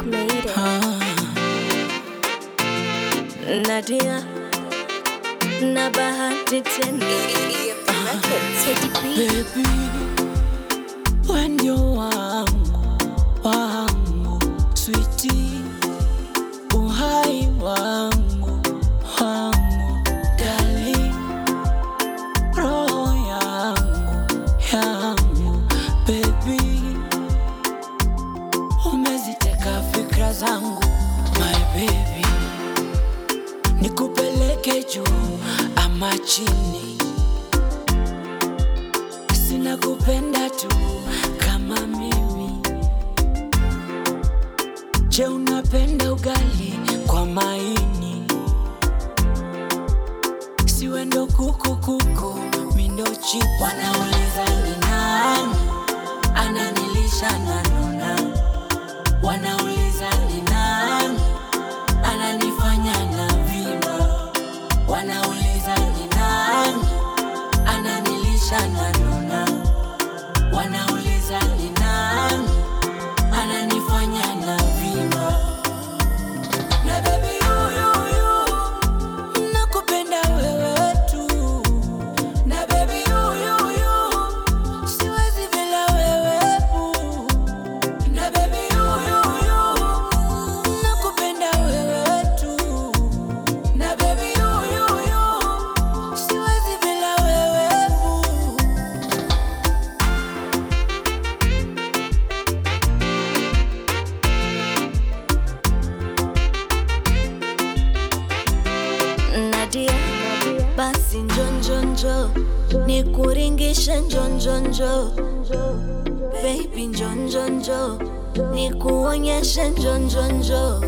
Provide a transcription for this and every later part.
made it. Nadia na bahati tena Teddy B. Baby, we ndio wangu wangu, switi uhai wangu wangu, darling, roho yangu yangu, baby, umeziteka fikra zangu, my baby, nikupeleke juu ama chini sina kupenda tu kama mimi. Je, unapenda ugali kwa maini? Siwe ndo kuku kuku, mi ndo chipu. Wanauliza ni nani ananilisha na nona, wanauliza ni nani ananifanya na vima, wanauliza ni nani ananilisha na nona, wanauliza ni nani ananifanya na vima. Na baby huyu huyu nakupenda wewe tu, na baby huyu huyu siwezi bila wewe boo. na baby huyu huyu nakupenda wewe tu, na baby huyu huyu siwezi bila wewe boo. Nadia, basi njonjonjo nikuringishe njonjonjo baby njonjonjo nikuonyeshe njonjonjo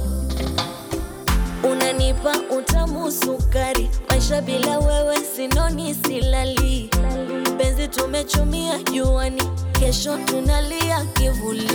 unanipa utamu sukari maisha bila wewe sinoni silali penzi tumechumia juani kesho tunalia kivuli